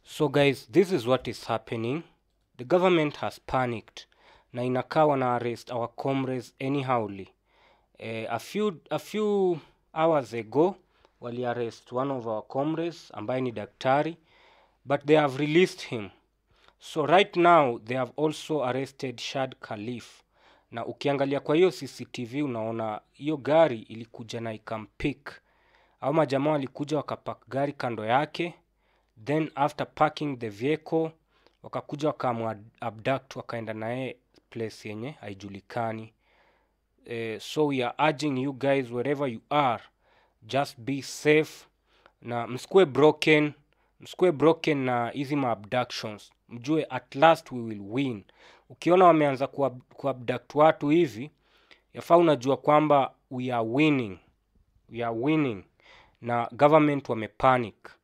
So guys, this is what is happening. The government has panicked na inakaa wana arrest our comrades anyhowly. Eh, a few a few hours ago wali arrest one of our comrades ambaye ni daktari but they have released him. So right now they have also arrested Shad Khalif. Na ukiangalia kwa hiyo CCTV unaona hiyo gari ilikuja na ikampik. Au majamaa walikuja wakapark gari kando yake then after parking the vehicle wakakuja wakamu abduct wakaenda naye place yenye haijulikani eh, so we are urging you guys wherever you are just be safe na msikuwe broken msikuwe broken na hizi maabductions mjue at last we will win ukiona wameanza kuab- kuabduct watu hivi yafaa unajua kwamba we are winning we are winning na government wamepanic